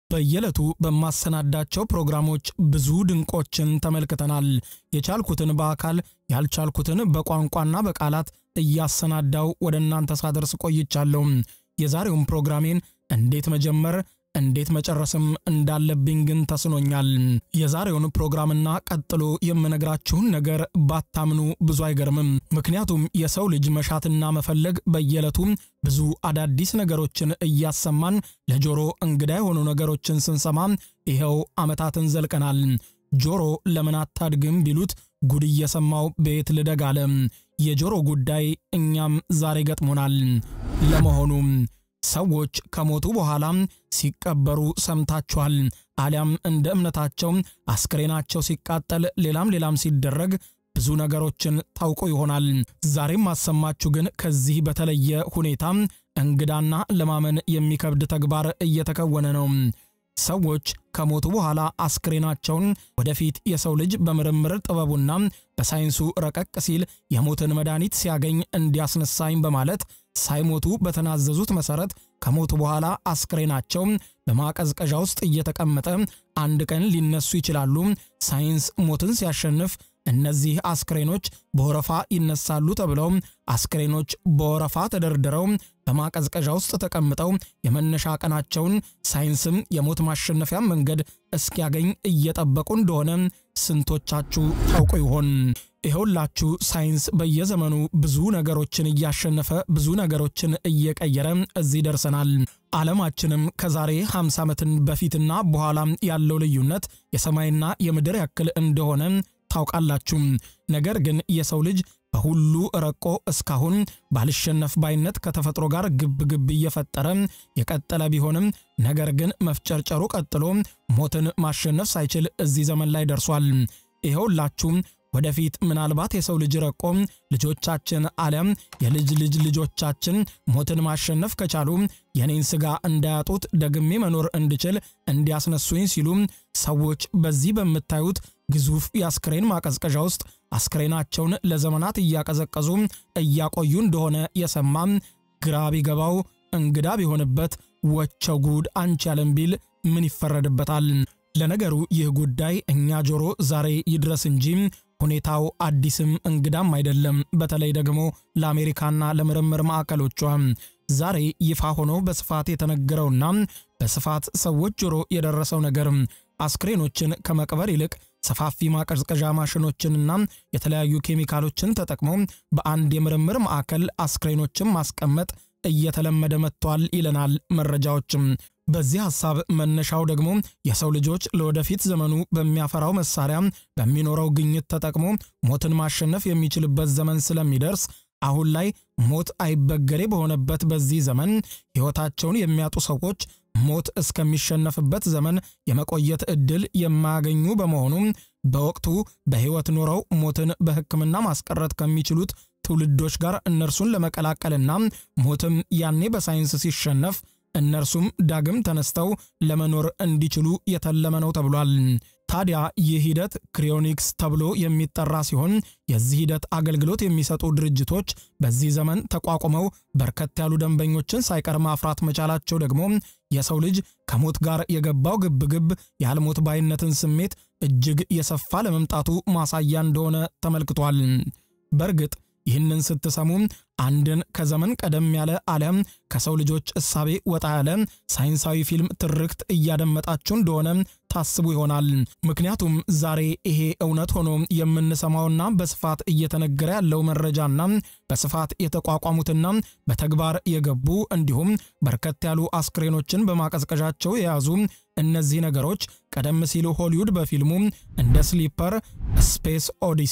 በየዕለቱ በማሰናዳቸው ፕሮግራሞች ብዙ ድንቆችን ተመልክተናል። የቻልኩትን በአካል ያልቻልኩትን በቋንቋና በቃላት እያሰናዳው ወደ እናንተ ሳደርስ ቆይቻለሁ። የዛሬውን ፕሮግራሜን እንዴት መጀመር እንዴት መጨረስም እንዳለብኝ ግን ተስኖኛል። የዛሬውን ፕሮግራምና ቀጥሎ የምነግራችሁን ነገር ባታምኑ ብዙ አይገርምም። ምክንያቱም የሰው ልጅ መሻትና መፈለግ በየዕለቱ ብዙ አዳዲስ ነገሮችን እያሰማን ለጆሮ እንግዳ የሆኑ ነገሮችን ስንሰማ ይኸው ዓመታትን ዘልቀናል። ጆሮ ለምን አታድግም ቢሉት ጉድ እየሰማው ቤት ልደግ አለ። የጆሮ ጉዳይ እኛም ዛሬ ገጥሞናል። ለመሆኑ ሰዎች ከሞቱ በኋላ ሲቀበሩ ሰምታችኋል። አሊያም እንደ እምነታቸው አስክሬናቸው ሲቃጠል ሌላም ሌላም ሲደረግ ብዙ ነገሮችን ታውቆ ይሆናል። ዛሬም ማሰማችሁ ግን ከዚህ በተለየ ሁኔታ እንግዳና ለማመን የሚከብድ ተግባር እየተከወነ ነው። ሰዎች ከሞቱ በኋላ አስክሬናቸውን ወደፊት የሰው ልጅ በምርምር ጥበቡና በሳይንሱ ረቀቅ ሲል የሞትን መድኃኒት ሲያገኝ እንዲያስነሳኝ በማለት ሳይሞቱ በተናዘዙት መሰረት ከሞቱ በኋላ አስክሬናቸው በማቀዝቀዣ ውስጥ እየተቀመጠ አንድ ቀን ሊነሱ ይችላሉ። ሳይንስ ሞትን ሲያሸንፍ እነዚህ አስክሬኖች በወረፋ ይነሳሉ ተብለው አስክሬኖች በወረፋ ተደርድረው በማቀዝቀዣ ውስጥ ተቀምጠው የመነሻ ቀናቸውን ሳይንስም የሞት ማሸነፊያ መንገድ እስኪያገኝ እየጠበቁ እንደሆነ ስንቶቻችሁ ታውቁ ይሆን? ይኸውላችሁ ሳይንስ በየዘመኑ ብዙ ነገሮችን እያሸነፈ ብዙ ነገሮችን እየቀየረ እዚህ ደርሰናል። ዓለማችንም ከዛሬ 50 ዓመትን በፊትና በኋላ ያለው ልዩነት የሰማይና የምድር ያክል እንደሆነ ታውቃላችሁ። ነገር ግን የሰው ልጅ በሁሉ ረቆ እስካሁን ባልሸነፍ ባይነት ከተፈጥሮ ጋር ግብ ግብ እየፈጠረ የቀጠለ ቢሆንም ነገር ግን መፍጨርጨሩ ቀጥሎ ሞትን ማሸነፍ ሳይችል እዚህ ዘመን ላይ ደርሷል። ይኸውላችሁ ወደፊት ምናልባት የሰው ልጅ ረቆ ልጆቻችን አሊያም የልጅ ልጅ ልጆቻችን ሞትን ማሸነፍ ከቻሉ የኔን ሥጋ እንዳያጡት ደግሜ መኖር እንድችል እንዲያስነሱኝ ሲሉ ሰዎች በዚህ በምታዩት ግዙፍ የአስክሬን ማቀዝቀዣ ውስጥ አስክሬናቸውን ለዘመናት እያቀዘቀዙ እያቆዩ እንደሆነ የሰማም ግራ ቢገባው እንግዳ ቢሆንበት ወቸው ጉድ አንቺ ያለም ቢል ምን ይፈረድበታል? ለነገሩ ይህ ጉዳይ እኛ ጆሮ ዛሬ ይድረስ እንጂ ሁኔታው አዲስም እንግዳም አይደለም። በተለይ ደግሞ ለአሜሪካና ለምርምር ማዕከሎቿ ዛሬ ይፋ ሆኖ በስፋት የተነገረውና በስፋት ሰዎች ጆሮ የደረሰው ነገር አስክሬኖችን ከመቅበር ይልቅ ሰፋፊ ማቀዝቀዣ ማሽኖችንና የተለያዩ ኬሚካሎችን ተጠቅሞ በአንድ የምርምር ማዕከል አስክሬኖችን ማስቀመጥ እየተለመደ መጥቷል ይለናል መረጃዎችም። በዚህ ሐሳብ መነሻው ደግሞ የሰው ልጆች ለወደፊት ዘመኑ በሚያፈራው መሳሪያ በሚኖረው ግኝት ተጠቅሞ ሞትን ማሸነፍ የሚችልበት ዘመን ስለሚደርስ አሁን ላይ ሞት አይበገሬ በሆነበት በዚህ ዘመን ሕይወታቸውን የሚያጡ ሰዎች ሞት እስከሚሸነፍበት ዘመን የመቆየት ዕድል የማያገኙ በመሆኑ በወቅቱ በሕይወት ኖረው ሞትን በሕክምና ማስቀረት ከሚችሉት ትውልዶች ጋር እነርሱን ለመቀላቀልና ሞትም ያኔ በሳይንስ ሲሸነፍ እነርሱም ዳግም ተነስተው ለመኖር እንዲችሉ የተለመ ነው ተብሏል። ታዲያ ይህ ሂደት ክሪዮኒክስ ተብሎ የሚጠራ ሲሆን የዚህ ሂደት አገልግሎት የሚሰጡ ድርጅቶች በዚህ ዘመን ተቋቁመው በርከት ያሉ ደንበኞችን ሳይቀር ማፍራት መቻላቸው ደግሞ የሰው ልጅ ከሞት ጋር የገባው ግብግብ ያልሞት ባይነትን ስሜት እጅግ የሰፋ ለመምጣቱ ማሳያ እንደሆነ ተመልክቷል። በእርግጥ ይህንን ስትሰሙ አንድን ከዘመን ቀደም ያለ አሊያም ከሰው ልጆች እሳቤ ወጣ ያለ ሳይንሳዊ ፊልም ትርክት እያደመጣችሁ እንደሆነ ታስቡ ይሆናል። ምክንያቱም ዛሬ ይሄ እውነት ሆኖ የምንሰማውና በስፋት እየተነገረ ያለው መረጃና በስፋት የተቋቋሙትና በተግባር የገቡ እንዲሁም በርከት ያሉ አስክሬኖችን በማቀዝቀዣቸው የያዙ እነዚህ ነገሮች ቀደም ሲሉ ሆሊውድ በፊልሙ እንደ ስሊፐር፣ ስፔስ ኦዲሲ፣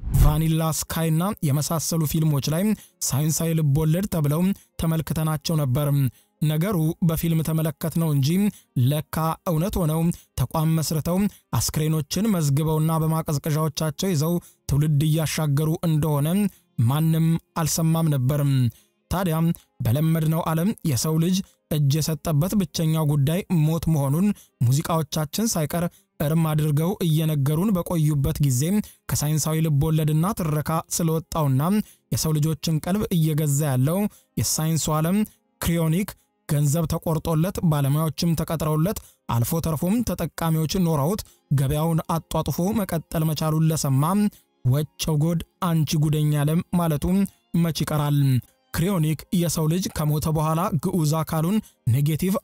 ቫኒላ ስካይና የመሳሰሉ ፊልሞች ላይ ሳይንሳዊ ልቦለድ ተብለው ተመልክተናቸው ነበር። ነገሩ በፊልም ተመለከት ነው እንጂ ለካ እውነት ሆነው ተቋም መስርተው አስክሬኖችን መዝግበውና በማቀዝቀዣዎቻቸው ይዘው ትውልድ እያሻገሩ እንደሆነ ማንም አልሰማም ነበርም። ታዲያ በለመድነው ዓለም የሰው ልጅ እጅ የሰጠበት ብቸኛው ጉዳይ ሞት መሆኑን ሙዚቃዎቻችን ሳይቀር እርም አድርገው እየነገሩን በቆዩበት ጊዜ ከሳይንሳዊ ልቦለድና ትረካ ስለወጣውና የሰው ልጆችን ቀልብ እየገዛ ያለው የሳይንሱ ዓለም ክሪዮኒክ ገንዘብ ተቆርጦለት ባለሙያዎችም ተቀጥረውለት አልፎ ተርፎም ተጠቃሚዎች ኖረውት ገበያውን አጧጥፎ መቀጠል መቻሉን ለሰማ ወቸው ጎድ አንቺ ጉደኛ ለም ማለቱ መች ይቀራል። ክሪዮኒክ የሰው ልጅ ከሞተ በኋላ ግዑዝ አካሉን ኔጌቲቭ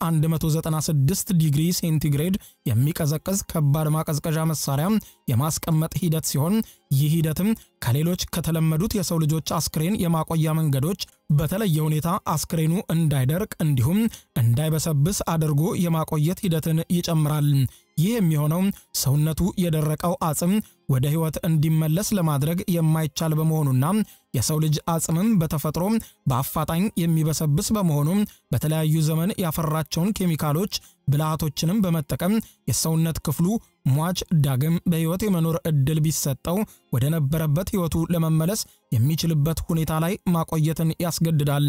196 ዲግሪ ሴንቲግሬድ የሚቀዘቅዝ ከባድ ማቀዝቀዣ መሳሪያ የማስቀመጥ ሂደት ሲሆን ይህ ሂደትም ከሌሎች ከተለመዱት የሰው ልጆች አስክሬን የማቆያ መንገዶች በተለየ ሁኔታ አስክሬኑ እንዳይደርቅ እንዲሁም እንዳይበሰብስ አድርጎ የማቆየት ሂደትን ይጨምራል። ይህ የሚሆነው ሰውነቱ የደረቀው አጽም ወደ ሕይወት እንዲመለስ ለማድረግ የማይቻል በመሆኑና የሰው ልጅ አጽምም በተፈጥሮ በአፋጣኝ የሚበሰብስ በመሆኑ በተለያዩ ዘመን ያፈራቸውን ኬሚካሎች ብልሃቶችንም በመጠቀም የሰውነት ክፍሉ ሟች ዳግም በሕይወት የመኖር ዕድል ቢሰጠው ወደ ነበረበት ሕይወቱ ለመመለስ የሚችልበት ሁኔታ ላይ ማቆየትን ያስገድዳል።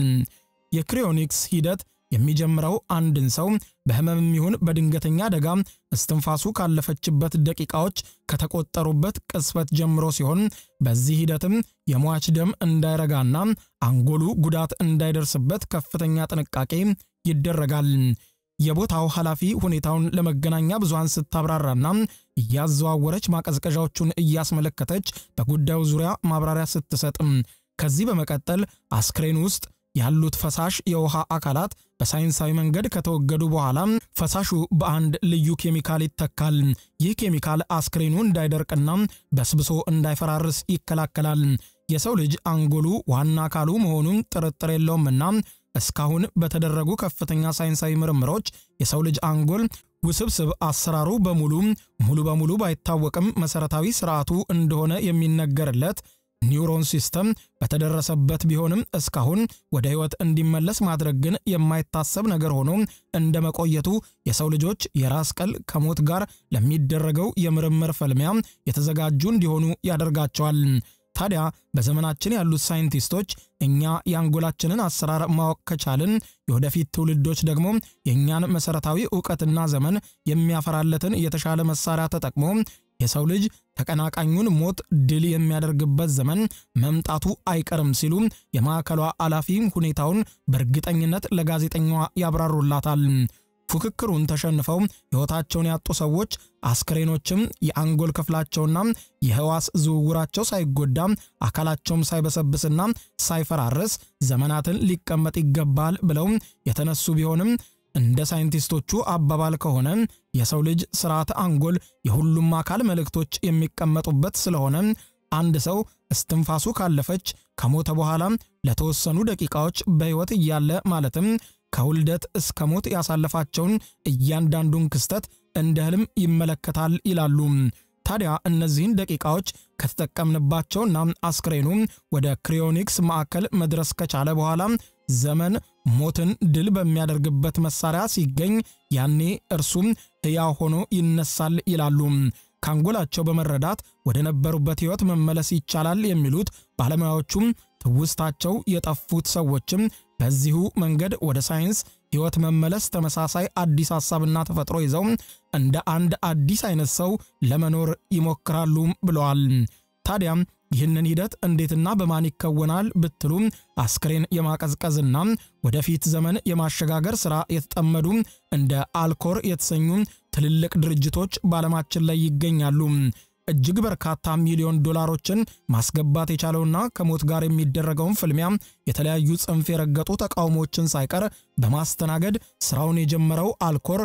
የክሪዮኒክስ ሂደት የሚጀምረው አንድን ሰው በህመምም ይሁን በድንገተኛ አደጋ እስትንፋሱ ካለፈችበት ደቂቃዎች ከተቆጠሩበት ቅጽበት ጀምሮ ሲሆን በዚህ ሂደትም የሟች ደም እንዳይረጋና አንጎሉ ጉዳት እንዳይደርስበት ከፍተኛ ጥንቃቄ ይደረጋል። የቦታው ኃላፊ ሁኔታውን ለመገናኛ ብዙሃን ስታብራራና እያዘዋወረች ማቀዝቀዣዎቹን እያስመለከተች በጉዳዩ ዙሪያ ማብራሪያ ስትሰጥም ከዚህ በመቀጠል አስክሬን ውስጥ ያሉት ፈሳሽ የውሃ አካላት በሳይንሳዊ መንገድ ከተወገዱ በኋላ ፈሳሹ በአንድ ልዩ ኬሚካል ይተካል። ይህ ኬሚካል አስክሬኑ እንዳይደርቅና በስብሶ እንዳይፈራርስ ይከላከላል። የሰው ልጅ አንጎሉ ዋና አካሉ መሆኑን ጥርጥር የለውምና እስካሁን በተደረጉ ከፍተኛ ሳይንሳዊ ምርምሮች የሰው ልጅ አንጎል ውስብስብ አሰራሩ በሙሉ ሙሉ በሙሉ ባይታወቅም መሰረታዊ ስርዓቱ እንደሆነ የሚነገርለት ኒውሮን ሲስተም በተደረሰበት ቢሆንም እስካሁን ወደ ሕይወት እንዲመለስ ማድረግ ግን የማይታሰብ ነገር ሆኖ እንደ መቆየቱ የሰው ልጆች የራስ ቅል ከሞት ጋር ለሚደረገው የምርምር ፍልሚያ የተዘጋጁ እንዲሆኑ ያደርጋቸዋል። ታዲያ በዘመናችን ያሉት ሳይንቲስቶች እኛ የአንጎላችንን አሰራር ማወቅ ከቻልን የወደፊት ትውልዶች ደግሞ የእኛን መሰረታዊ ዕውቀትና ዘመን የሚያፈራለትን የተሻለ መሳሪያ ተጠቅሞ የሰው ልጅ ተቀናቃኙን ሞት ድል የሚያደርግበት ዘመን መምጣቱ አይቀርም ሲሉ የማዕከሏ ኃላፊ ሁኔታውን በእርግጠኝነት ለጋዜጠኛዋ ያብራሩላታል። ፉክክሩን ተሸንፈው ሕይወታቸውን ያጡ ሰዎች አስክሬኖችም የአንጎል ክፍላቸውና የህዋስ ዝውውራቸው ሳይጎዳ አካላቸውም ሳይበሰብስና ሳይፈራርስ ዘመናትን ሊቀመጥ ይገባል ብለው የተነሱ ቢሆንም እንደ ሳይንቲስቶቹ አባባል ከሆነ የሰው ልጅ ስርዓተ አንጎል የሁሉም አካል መልእክቶች የሚቀመጡበት ስለሆነ አንድ ሰው እስትንፋሱ ካለፈች ከሞተ በኋላ ለተወሰኑ ደቂቃዎች በሕይወት እያለ ማለትም ከውልደት እስከ ሞት ያሳለፋቸውን እያንዳንዱን ክስተት እንደ ህልም ይመለከታል ይላሉ። ታዲያ እነዚህን ደቂቃዎች ከተጠቀምንባቸውና አስክሬኑ ወደ ክሪዮኒክስ ማዕከል መድረስ ከቻለ በኋላ ዘመን ሞትን ድል በሚያደርግበት መሳሪያ ሲገኝ ያኔ እርሱም ሕያው ሆኖ ይነሳል ይላሉ። ከአንጎላቸው በመረዳት ወደ ነበሩበት ሕይወት መመለስ ይቻላል የሚሉት ባለሙያዎቹም ትውስታቸው የጠፉት ሰዎችም በዚሁ መንገድ ወደ ሳይንስ ሕይወት መመለስ ተመሳሳይ አዲስ ሐሳብና ተፈጥሮ ይዘው እንደ አንድ አዲስ አይነት ሰው ለመኖር ይሞክራሉ ብለዋል። ታዲያም ይህንን ሂደት እንዴትና በማን ይከወናል ብትሉ አስክሬን የማቀዝቀዝና ወደፊት ዘመን የማሸጋገር ሥራ የተጠመዱ እንደ አልኮር የተሰኙ ትልልቅ ድርጅቶች በዓለማችን ላይ ይገኛሉ። እጅግ በርካታ ሚሊዮን ዶላሮችን ማስገባት የቻለውና ከሞት ጋር የሚደረገውን ፍልሚያ የተለያዩ ጽንፍ የረገጡ ተቃውሞችን ሳይቀር በማስተናገድ ስራውን የጀመረው አልኮር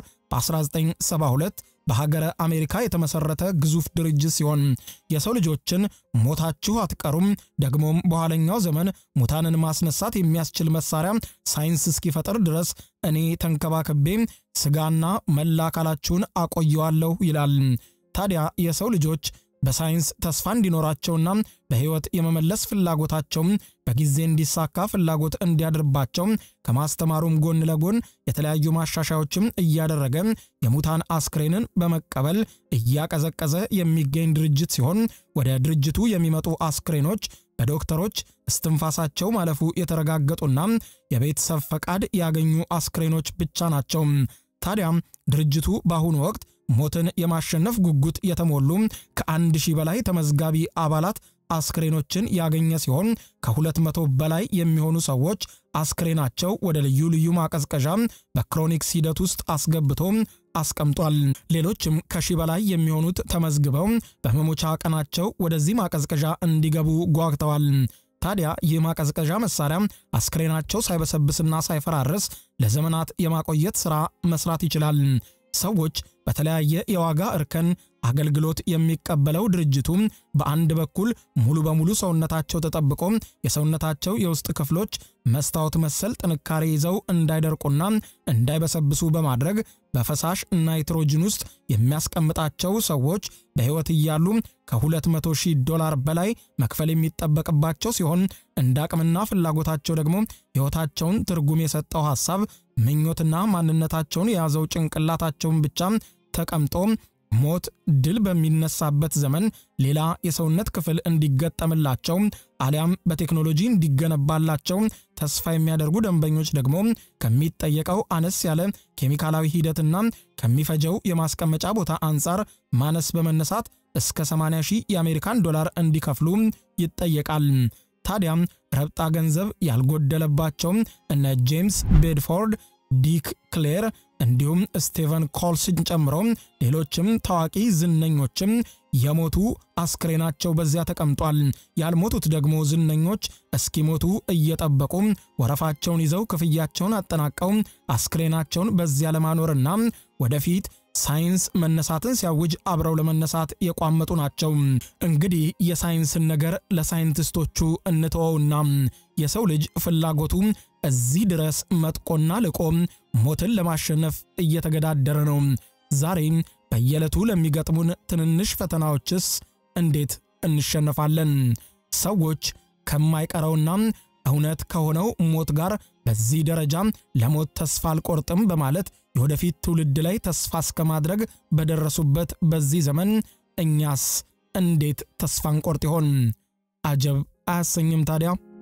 በ1972 በሀገረ አሜሪካ የተመሰረተ ግዙፍ ድርጅት ሲሆን የሰው ልጆችን ሞታችሁ አትቀሩም፣ ደግሞም በኋለኛው ዘመን ሙታንን ማስነሳት የሚያስችል መሳሪያ ሳይንስ እስኪፈጥር ድረስ እኔ ተንከባከቤ ስጋና መላ አካላችሁን አቆየዋለሁ ይላል። ታዲያ የሰው ልጆች በሳይንስ ተስፋ እንዲኖራቸውና በሕይወት የመመለስ ፍላጎታቸውም በጊዜ እንዲሳካ ፍላጎት እንዲያድርባቸው ከማስተማሩም ጎን ለጎን የተለያዩ ማሻሻዮችም እያደረገ የሙታን አስክሬንን በመቀበል እያቀዘቀዘ የሚገኝ ድርጅት ሲሆን ወደ ድርጅቱ የሚመጡ አስክሬኖች በዶክተሮች እስትንፋሳቸው ማለፉ የተረጋገጡና የቤተሰብ ፈቃድ ያገኙ አስክሬኖች ብቻ ናቸው። ታዲያም ድርጅቱ በአሁኑ ወቅት ሞትን የማሸነፍ ጉጉት የተሞሉ ከአንድ ሺህ በላይ ተመዝጋቢ አባላት አስክሬኖችን ያገኘ ሲሆን ከሁለት መቶ በላይ የሚሆኑ ሰዎች አስክሬናቸው ወደ ልዩ ልዩ ማቀዝቀዣ በክሮኒክስ ሂደት ውስጥ አስገብቶ አስቀምጧል። ሌሎችም ከሺህ በላይ የሚሆኑት ተመዝግበው በመሞቻ ቀናቸው ወደዚህ ማቀዝቀዣ እንዲገቡ ጓግተዋል። ታዲያ ይህ ማቀዝቀዣ መሳሪያ አስክሬናቸው ሳይበሰብስና ሳይፈራርስ ለዘመናት የማቆየት ሥራ መስራት ይችላል። ሰዎች በተለያየ የዋጋ እርከን አገልግሎት የሚቀበለው ድርጅቱ በአንድ በኩል ሙሉ በሙሉ ሰውነታቸው ተጠብቆ የሰውነታቸው የውስጥ ክፍሎች መስታወት መሰል ጥንካሬ ይዘው እንዳይደርቁና እንዳይበሰብሱ በማድረግ በፈሳሽ ናይትሮጅን ውስጥ የሚያስቀምጣቸው ሰዎች በሕይወት እያሉ ከ200 ሺህ ዶላር በላይ መክፈል የሚጠበቅባቸው ሲሆን እንደ አቅምና ፍላጎታቸው ደግሞ ሕይወታቸውን ትርጉም የሰጠው ሐሳብ ምኞትና ማንነታቸውን የያዘው ጭንቅላታቸውን ብቻ ተቀምጦ ሞት ድል በሚነሳበት ዘመን ሌላ የሰውነት ክፍል እንዲገጠምላቸው አሊያም በቴክኖሎጂ እንዲገነባላቸው ተስፋ የሚያደርጉ ደንበኞች ደግሞ ከሚጠየቀው አነስ ያለ ኬሚካላዊ ሂደትና ከሚፈጀው የማስቀመጫ ቦታ አንጻር ማነስ በመነሳት እስከ 80 ሺህ የአሜሪካን ዶላር እንዲከፍሉ ይጠየቃል። ታዲያም ረብጣ ገንዘብ ያልጎደለባቸው እነ ጄምስ ቤድፎርድ ዲክ ክሌር እንዲሁም ስቴቨን ኮልስን ጨምሮ ሌሎችም ታዋቂ ዝነኞችም የሞቱ አስክሬናቸው በዚያ ተቀምጧል። ያልሞቱት ደግሞ ዝነኞች እስኪሞቱ እየጠበቁ ወረፋቸውን ይዘው ክፍያቸውን አጠናቀው አስክሬናቸውን በዚያ ለማኖርና ወደፊት ሳይንስ መነሳትን ሲያውጅ አብረው ለመነሳት የቋመጡ ናቸው። እንግዲህ የሳይንስን ነገር ለሳይንቲስቶቹ እንተወውና የሰው ልጅ ፍላጎቱ እዚህ ድረስ መጥቆና ልቆ ሞትን ለማሸነፍ እየተገዳደረ ነው። ዛሬ በየዕለቱ ለሚገጥሙን ትንንሽ ፈተናዎችስ እንዴት እንሸነፋለን? ሰዎች ከማይቀረውና እውነት ከሆነው ሞት ጋር በዚህ ደረጃ ለሞት ተስፋ አልቆርጥም በማለት የወደፊት ትውልድ ላይ ተስፋ እስከ ማድረግ በደረሱበት በዚህ ዘመን እኛስ እንዴት ተስፋ እንቆርጥ ይሆን? አጀብ አያሰኝም ታዲያ?